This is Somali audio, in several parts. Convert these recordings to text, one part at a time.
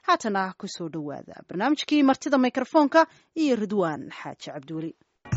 haatana kusoo dhowaada barnaamijkii martida mikrofoonka iyo ridwaan xaaji cabdiweli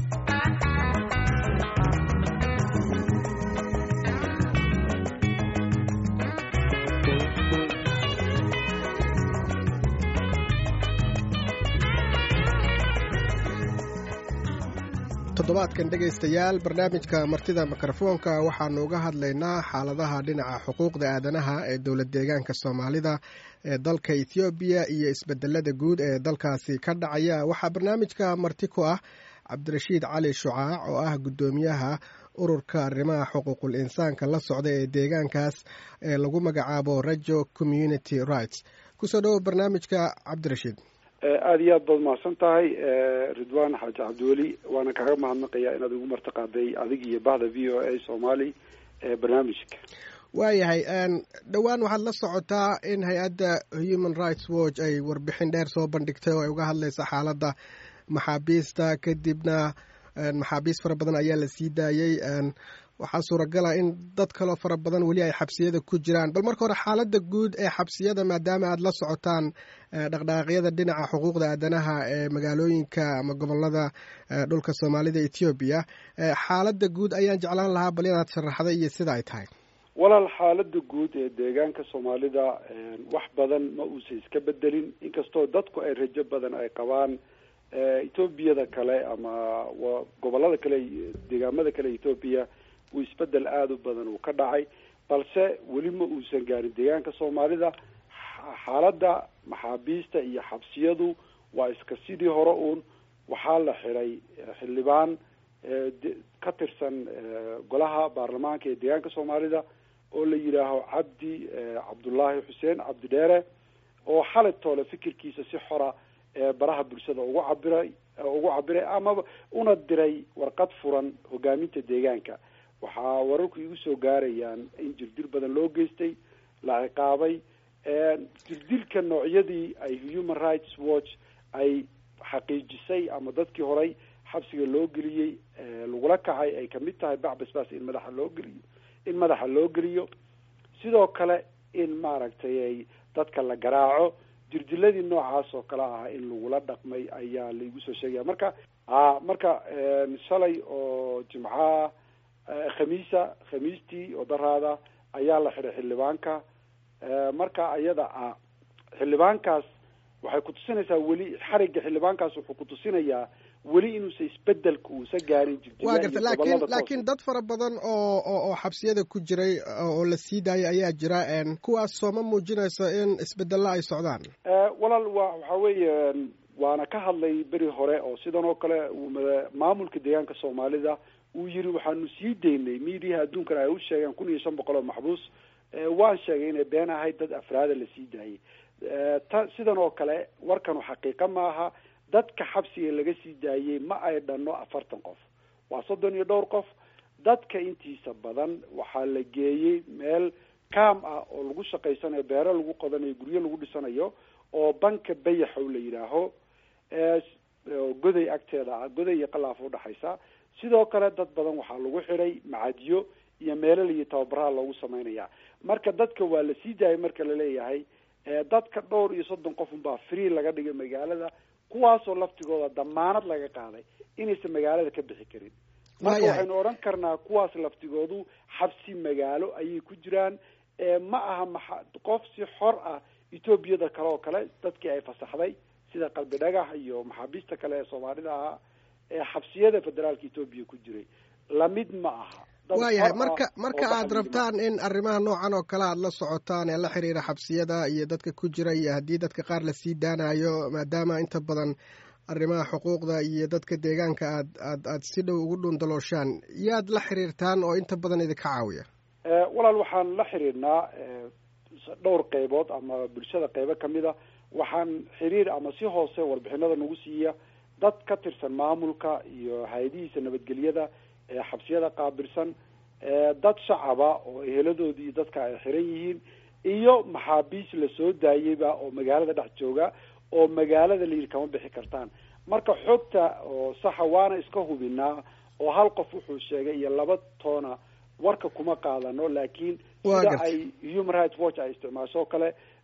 toddobaadkan dhegaystayaal barnaamijka martida mikrofoonka waxaanu uga hadlaynaa xaaladaha dhinaca xuquuqda aadanaha ee dowlad deegaanka soomaalida ee dalka ethoobiya iyo isbedelada guud ee dalkaasi ka dhacaya waxaa barnaamijka marti ku ah cabdirashiid cali shucaac oo ah guddoomiyaha ururka arrimaha xuquuqul insaanka la socda ee deegaankaas ee lagu magacaabo rajo community rights kusoo dhowo barnaamijka cabdirashiid aada iyo aad baad mahadsan tahay ridwan xaaji cabdiweli waana kaga mahadnaqayaa inaad igu martiqaaday adig iyo bahda v o a somali ee barnaamijka waayahay dhowaan waxaad la socotaa in hay-adda human rights watch ay warbixin dheer soo bandhigtay oo ay uga hadlaysa xaaladda maxaabiista kadibna maxaabiist fara badan ayaa la sii daayey waxaa suuragala in dad kaloo fara badan weli ay xabsiyada ku jiraan bal marka hore xaaladda guud ee xabsiyada maadaama aad la socotaan dhaqdhaqaaqyada dhinaca xuquuqda aadanaha ee magaalooyinka ama gobolada dhulka soomaalida ethoobiya xaaladda guud ayaan jeclaan lahaa bal inaad sharaxday iyo sida ay tahay walaal xaalada guud ee deegaanka soomaalida wax badan ma uusa iska bedelin inkastoo dadku ay rajo badan ay qabaan etoobiyada kale ama gobolada kale deegaamada kale ethoobiya uu isbedel aada u badan uu ka dhacay balse weli ma uusan gaarin deegaanka soomaalida xaaladda maxaabiista iyo xabsiyadu waa iska sidii hore uun waxaa la xiray xildhibaan ka tirsan golaha baarlamaanka ee deegaanka soomaalida oo la yidhaaho cabdi cabdullaahi xuseen cabdi dheere oo xalay toole fikirkiisa si xora baraha bulshada ugu cabiray ugu cabiray amaba una diray warqad furan hogaaminta deegaanka waxaa wararku igu soo gaarayaan in jirdil badan loo geystay la ciqaabay jirdilka noocyadii ay human rights watch ay xaqiijisay ama dadkii horay xabsiga loo geliyey lagula kacay ay kamid tahay bacbasbas in madaxa loo geliyo in madaxa loo geliyo sidoo kale in maaragtay ay dadka la garaaco jirdiladii noocaas oo kale ah in lagula dhaqmay ayaa laigu soo sheegaya marka a marka shalay oo jimcaha khamiisa khamiistii oo daraada ayaa la xiray xildhibaanka marka iyada a xildhibaankaas waxay kutusinaysaa weli xarigga xildhibaankaas wuxuu kutusinayaa weli inuusa isbedelka uusa gaarin wa garta lakin laakiin dad fara badan oo oo xabsiyada ku jiray oo la sii daayay ayaa jira kuwaas sooma muujinayso in isbedelo ay socdaan walaal wa waxa weeye waana ka hadlay beri hore oo sidan oo kale maamulka deegaanka soomaalida uu yiri waxaanu sii daynay miidiyaha adduunkana ay u sheegeen kun iyo shan boqol oo maxbuus waan sheegay inay been ahayd dad afraada la sii daayay ta sidan oo kale warkanu xaqiiqa maaha dadka xabsiga laga sii daayey ma ay dhanno afartan qof waa soddon iyo dhowr qof dadka intiisa badan waxaa la geeyey meel kaam ah oo lagu shaqaysanayo beero lagu qodanayo guryo lagu dhisanayo oo banka bayaxow la yidhaaho goday agteeda ah goday iyo qalaaf udhaxaysa sidoo kale dad badan waxaa lagu xidhay macadyo iyo meelal iyo tababaraha loogu samaynaya marka dadka waa la sii daayay marka laleeyahay dadka dhowr iyo soddon qof unbaa free laga dhigay magaalada kuwaasoo laftigooda damaanad laga qaaday inaysan magaalada ka bixi karin marka waxaynu odhan karnaa kuwaas laftigoodu xabsi magaalo ayay ku jiraan ma aha maxa qof si xor ah etoobiyada kale oo kale dadkii ay fasaxday sida qalbi dhagax iyo maxaabiista kale ee soomaalida ahaa ee xabsiyada federaalka etoobiya ku jiray lamid ma aha waayahay marka marka aad rabtaan in arrimaha noocan oo kale aad la socotaan ee la xiriira xabsiyada iyo dadka ku jira iyo haddii dadka qaar lasii daanayo maadaama inta badan arrimaha xuquuqda iyo dadka deegaanka aad aad aad si dhow ugu dhundalooshaan yaad la xiriirtaan oo inta badan idinka caawiya walaal waxaan la xiriirnaa dhowr qeybood ama bulshada qeybo kamid a waxaan xiriir ama si hoose warbixinada nagu siiya dad ka tirsan maamulka iyo hay-adihiisa nabadgelyada ee xabsiyada qaabilsan dad shacaba oo eheladoodii dadka ay xiran yihiin iyo maxaabiis lasoo daayeyba oo magaalada dhex jooga oo magaalada la yidhi kama bixi kartaan marka xogta oo saxa waana iska hubinaa oo hal qof wuxuu sheegay iyo laba toona warka kuma qaadano laakiin sida ay human rights watch ay isticmaasho o kale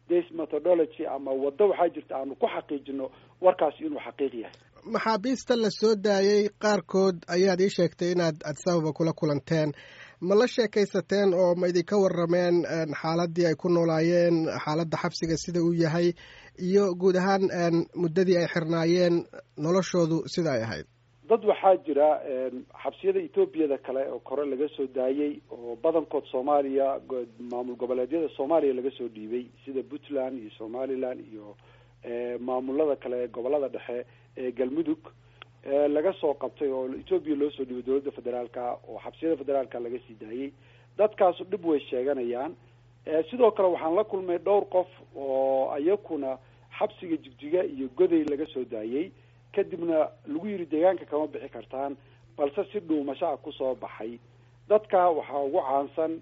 base methodology ama waddo waxaa jirta aanu ku xaqiijino warkaasi inuu xaqiiq yahay maxaabiista la soo daayey qaarkood ayaad ii sheegtay inaad adisababa kula kulanteen ma la sheekaysateen oo ma idinka warrameen xaaladii ay ku noolaayeen xaaladda xabsiga sida uu yahay iyo guud ahaan muddadii ay xirnaayeen noloshoodu sida ay ahayd dad waxaa jira xabsiyada etoobiyada kale oo kore laga soo daayey oo badankood soomaaliya maamul goboleedyada soomaaliya laga soo dhiibay sida puntland iyo somaliland iyo maamulada kale ee gobolada dhexe ee galmudug laga soo qabtay oo etoobiya loo soo dhiibay dowladda federaalka oo xabsiyada federaalka laga sii daayey dadkaasu dhib way sheeganayaan sidoo kale waxaan la kulmay dhowr qof oo ayakuna xabsiga jigjiga iyo goday laga soo daayey kadibna lagu yidhi deegaanka kama bixi kartaan balse si dhuumashaa kusoo baxay dadka waxaa ugu caansan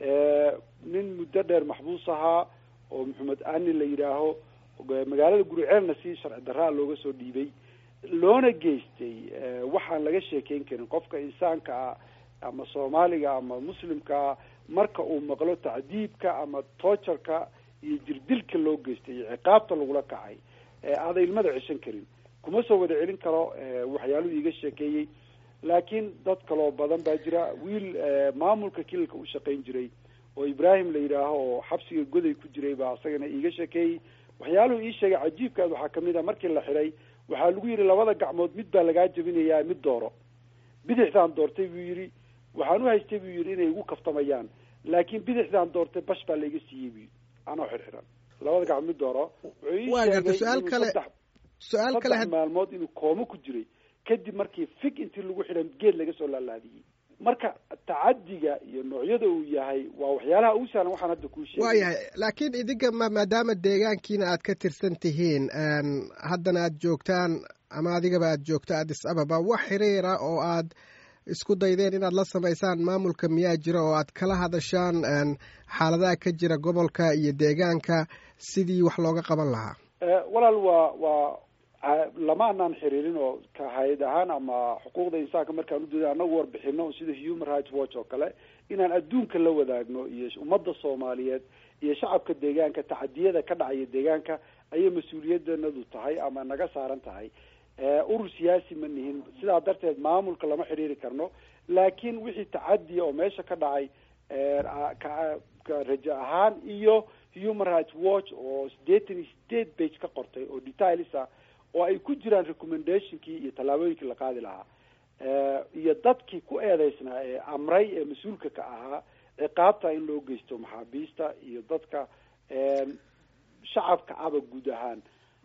nin muddo dheer maxbuus ahaa oo maxamed ani la yidhaaho magaalada guriceelna si sharci darraa looga soo dhiibay loona geystay waxaan laga sheekeyn karin qofka insaanka ah ama soomaaliga ama muslimkaa marka uu maqlo tacdiibka ama toojarka iyo jirdilka loo geystay iyo ciqaabta lagula kacay aaday ilmada ceshan karin kuma soo wada celin karo waxyaaluhu iiga sheekeeyey laakiin dad kaloo badan baa jira wiil maamulka kililka u shaqayn jiray oo ibrahim la yidhaaho oo xabsiga goday ku jiray baa isagana iiga sheekeeyey waxyaaluhu ii sheegay cajiibkaad waxaa kamid a markii la xiday waxaa lagu yidhi labada gacmood mid baa lagaa jabinayaa mid dooro bidixdaan doortay buu yidhi waxaan u haystay buu yidhi inay igu kaftamayaan laakiin bidixdaan doortay bash baa laiga siiyey buu yidhi anoo xirxiran labada gacmood mid dooro waa garta su-aal kale su-aal kale saddex maalmood inuu koomo ku jiray kadib markii fig intii lagu xidhan geed laga soo laalaadiyey marka tacadiga iyo noocyada uu yahay waa waxyaalaha ugu sahlan waxaan hadda kuu sheegay waa yahay laakiin idinka ma maadaama deegaankiina aad ka tirsan tihiin haddana aad joogtaan ama adigaba aad joogto addis ababa wax xiriira oo aad isku daydeen inaad la samaysaan maamulka miyaa jira oo aad kala hadashaan xaaladaha ka jira gobolka iyo deegaanka sidii wax looga qaban lahaa walaal waa waa lama anaan xiriirin oo ka hay-ad ahaan ama xuquuqda insaanka markaan udooda anagu warbixino sida human rights watch oo kale inaan adduunka la wadaagno iyo ummadda soomaaliyeed iyo shacabka deegaanka tacadiyada ka dhacaya deegaanka ayay mas-uuliyadanadu tahay ama naga saaran tahay urur siyaasi ma nihin sidaa darteed maamulka lama xidhiiri karno laakiin wixii tacadiya oo meesha ka dhacay ka rajo ahaan iyo human rights watch oo sideetan iyo sideed page ka qortay oo details ah oo ay ku jiraan recommendationkii iyo tallaabooyinkii la qaadi lahaa iyo dadkii ku eedeysnaa ee amray ee mas-uulka ka ahaa ciqaabta in loo geysto maxaabiista iyo dadka shacabka aba guud ahaan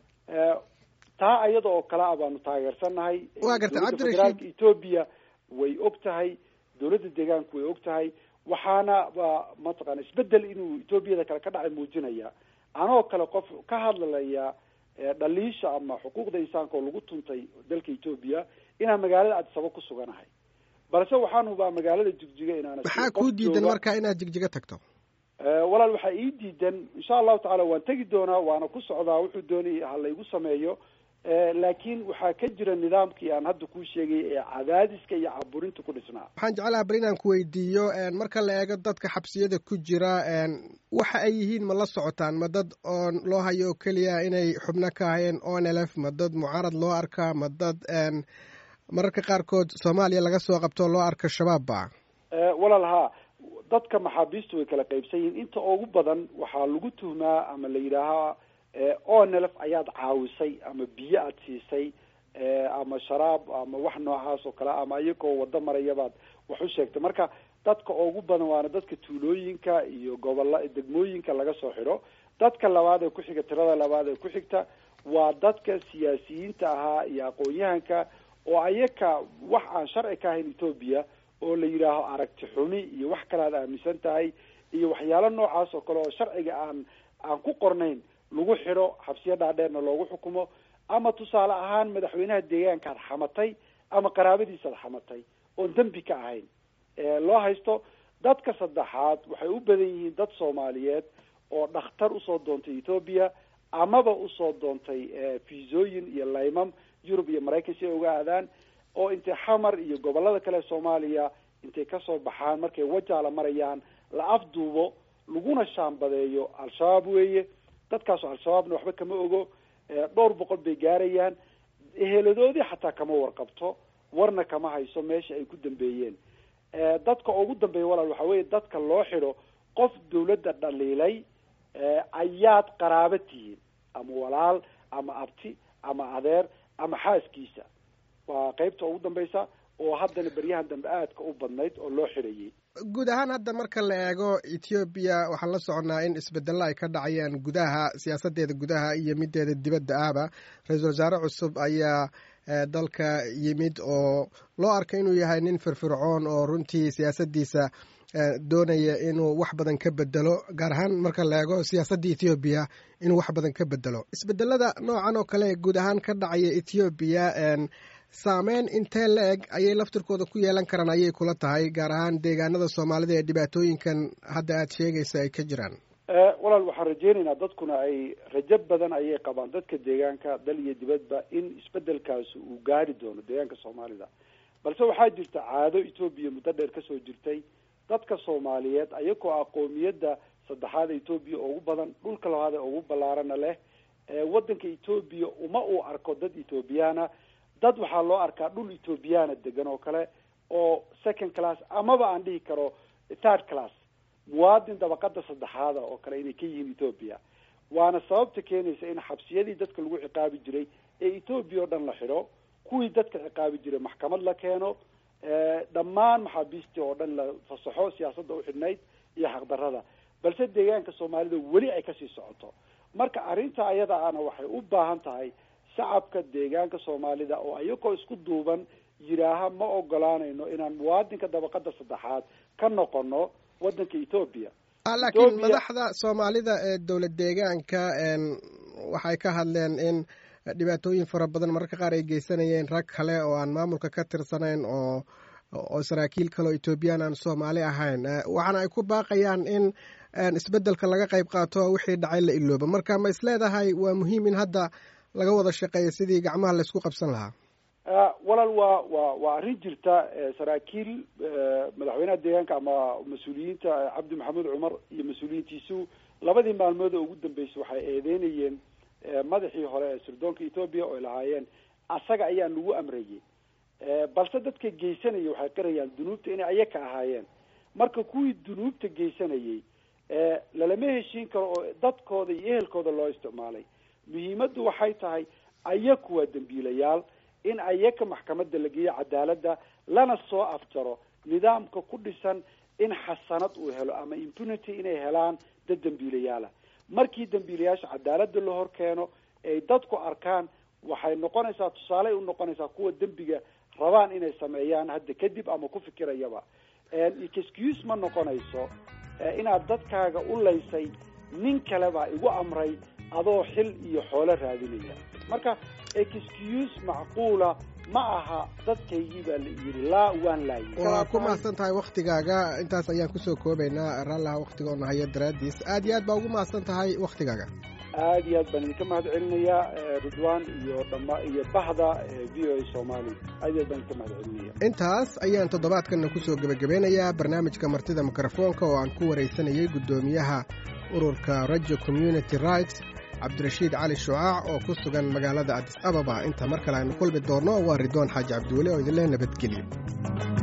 taa ayada oo kale a baanu taageersannahay waa garta dowladda federaalka etoobiya way og tahay dowladda deegaanku way og tahay waxaana ba mataqana isbedel inuu etoobiyada kale ka dhacay muujinaya anoo kale qof ka hadlalaya dhaliisha ama xuquuqda insaanka oo lagu tuntay dalka etoobiya inaan magaalada addisaba ku suganahay balse waxaan hubaa magaalada jigjiga inaan maxaa kuu diidan marka inaad jigjiga tagto walaal waxaa ii diidan insha allahu tacala waan tegi doonaa waana ku socdaa wuxuu doonay ha laygu sameeyo laakiin waxaa ka jira nidaamkii aan hadda kuu sheegay ee cadaadiska iyo caburinta ku dhisnaa waxaan jeclaha bal inaan ku weydiiyo marka la eego dadka xabsiyada ku jira waxa ay yihiin ma la socotaan ma dad oon loo hayo oo keliya inay xubno ka hayeen o n l f ma dad mucaarad loo arkaa ma dad mararka qaarkood soomaaliya laga soo qabto loo arka shabaab ba walaal haa dadka maxaabiistu way kala qaybsan yihiin inta ugu badan waxaa lagu tuhmaa ama la yidhaahaa onelf ayaad caawisay ama biyo aada siisay ama sharaab ama wax noocaas oo kale ama iyagoo wado marayabaad wax u sheegtay marka dadka ugu badan waana dadka tuulooyinka iyo gobola degmooyinka laga soo xidho dadka labaad ee kuxiga tirada labaad ee ku xigta waa dadka siyaasiyiinta ahaa iyo aqoon-yahanka oo ayaka wax aan sharci ka ahayn etoobiya oo la yidhaaho aragti xumi iyo wax kale aad aaminsan tahay iyo waxyaalo noocaas oo kale oo sharciga aan aan ku qornayn lagu xidho xabsiyo dhaadheerna loogu xukumo ama tusaale ahaan madaxweynaha deegaankaad xamatay ama qaraabadiisaad xamatay oon dembi ka ahayn loo haysto dadka saddexaad waxay u badan yihiin dad soomaaliyeed oo dhakhtar usoo doontay etoobiya amaba usoo doontay fiisooyin iyo laymam yurub iyo maraykan si ay uga aadaan oo intay xamar iyo gobolada kale soomaaliya intay kasoo baxaan markay wajaala marayaan la afduubo laguna shaambadeeyo al-shabaab weeye dadkaasu al-shabaabna waxba kama ogo dhowr boqol bay gaarayaan eheladoodii xataa kama warqabto warna kama hayso meesha ay ku dambeeyeen dadka ugu dambeeya walaal waxaa weeye dadka loo xidho qof dawladda dhaliilay ayaad qaraabo tihiin ama walaal ama abti ama adeer ama xaaskiisa waa qeybta ugu dambaysa oo haddana beryahan dambe aadka u badnayd oo loo xidhayay guud ahaan hadda marka la eego ethoobiya waxaan la soconnaa in isbedelo ay ka dhacayaan gudaha siyaasadeeda gudaha iyo mideeda dibadda ahba ra-iisul wasaare cusub ayaa dalka yimid oo loo arkay inuu yahay nin firfircoon oo runtii siyaasadiisa doonaya inuu wax badan ka bedelo gaar ahaan marka la eego siyaasadda ethoobiya inuu wax badan ka bedelo isbedelada noocan oo kale guud ahaan ka dhacaya ethoobiya saameyn intee la eg ayay laftirkooda ku yeelan karaan ayay kula tahay gaar ahaan deegaanada soomaalida ee dhibaatooyinkan hadda aada sheegaysa ay ka jiraan walaal waxaan rajeynaynaa dadkuna ay rajo badan ayay qabaan dadka deegaanka dal iyo dibadba in isbedelkaasi uu gaari doono deegaanka soomaalida balse waxaa jirta caado etoobiya muddo dheer kasoo jirtay dadka soomaaliyeed ayagoo aqoomiyadda saddexaad etoobiya ugu badan dhulka labaad ee ugu ballaarana leh waddanka etoobiya uma uu arko dad ethoobiyaana dad waxaa loo arkaa dhul ethoobiyaana degan oo kale oo second class amaba aan dhihi karo third class muwaadin dabaqada saddexaada oo kale inay ka yihiin ethoobia waana sababta keenaysa in xabsiyadii dadka lagu ciqaabi jiray ee ethoobiya oo dhan la xidho kuwii dadka ciqaabi jiray maxkamad la keeno dhammaan maxaabiistii oo dhan la fasaxo siyaasadda uxidhnayd iyo xaqdarada balse deegaanka soomaalida weli ay kasii socoto marka arrinta ayada ana waxay u baahan tahay shacabka deegaanka soomaalida oo ayagoo isku duuban yidhaaha ma ogolaanayno inaan muwaadinka dabaqada saddexaad ka noqono waddanka ethoobia laakiin madaxda soomaalida ee dowlad deegaanka waxay ka hadleen in dhibaatooyin fara badan mararka qaar ay geysanayeen rag kale oo aan maamulka ka tirsanayn oo oo saraakiil kale oo ethoobiyan aan soomaali ahayn waxaana ay ku baaqayaan in isbedelka laga qayb qaato wixii dhacay la ilooba marka ma isleedahay waa muhiim in hadda laga wada shaqeeyo sidii gacmaha laysku qabsan lahaa walaal waa waa waa arrin jirta saraakiil madaxweynaha deegaanka ama mas-uuliyiinta cabdi maxamed cumar iyo mas-uuliyiintiisu labadii maalmood oo ugu dambeysay waxay eedeynayeen madaxii hore ee sirdoonka ethoobia oo ay lahaayeen asaga ayaa nagu amrayay balse dadka geysanaya waxay qirayaan dunuubta inay ayaka ahaayeen marka kuwii dunuubta geysanayay lalama heshiin karo oo dadkooda iyo ehelkooda loo isticmaalay muhiimaddu waxay tahay ayaku waa dembiilayaal in ayaka maxkamadda la geeyo cadaaladda lana soo afjaro nidaamka ku dhisan in xasanad uu helo ama impunity inay helaan dad dembiilayaala markii dembiilayaasha cadaaladda la hor keeno ay dadku arkaan waxay noqonaysaa tusaale u noqonaysaa kuwa dembiga rabaan inay sameeyaan hadda kadib ama ku fikirayaba excuse ma noqonayso inaad dadkaaga u laysay nin kale baa igu amray adoo xil iyo xoolo raadinaya marka excuse macquula ma aha dadkaygii baa la yidhi laa waan laayay waa ku mahadsan tahay waktigaaga intaas ayaan kusoo koobaynaa raallaha waktigoona haya daraaddiis aad iyo aad baa ugu mahadsan tahay waktigaaga aad iyo aad baan idinka mahad celinayaa ridwan iyo dhama iyo bahda v o a somali aad iyo aad baan idinka mahad celinaya intaas ayaan toddobaadkanna kusoo gebagabeynayaa barnaamijka martida mikrofoonka oo aan ku waraysanayay guddoomiyaha ururka rajo community rights cabdirashiid cali shucaac oo ku sugan magaalada adis ababa inta mar kale aynu kulmi doonno waa ridwaan xaaji cabdiweli oo idinleh nabadgelyo